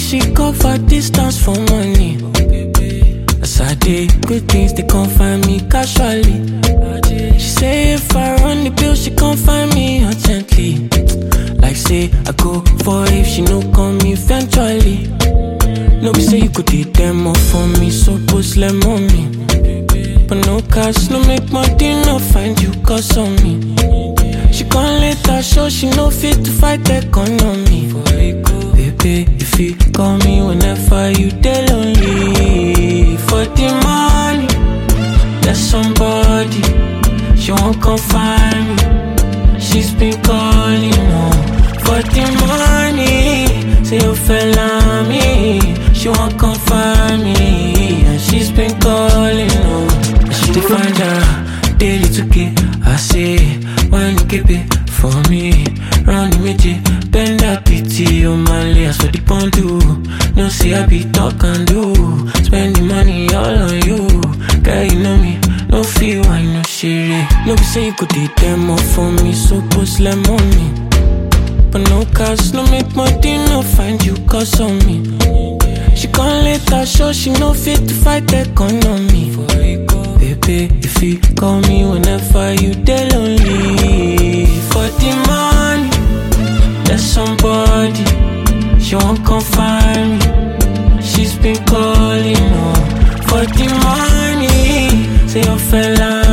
she cover distance for money. As I did good things, they can't find me casually. She say if I run the bill, she can't find me urgently. Like say I go for if she no come eventually. No be say you could did them all for me, so post let me. But no cash, no make money, no find you cause on me. She can't let her show she no fit to fight the economy. Baby, if you call me whenever you dey lonely for the money, there's somebody she won't come find me. She's been calling on for the money. Say you fell on me, she won't come find me, and she's been calling on. I should find her daily to get. I say, when you keep it for me, round the midget, bend that pity on my layers for the pond do. No see I be talk and do, spend the money all on you. Girl, you know me, no feel I no share. No be say you could did them all for me, so post let money. But no cash, no make money, no find you cause on me. She can't let her show she no fit to fight the economy. Baby, if you call me whenever you dey lonely for the money, there's somebody she won't come find me. She's been calling on for the money. Say you fell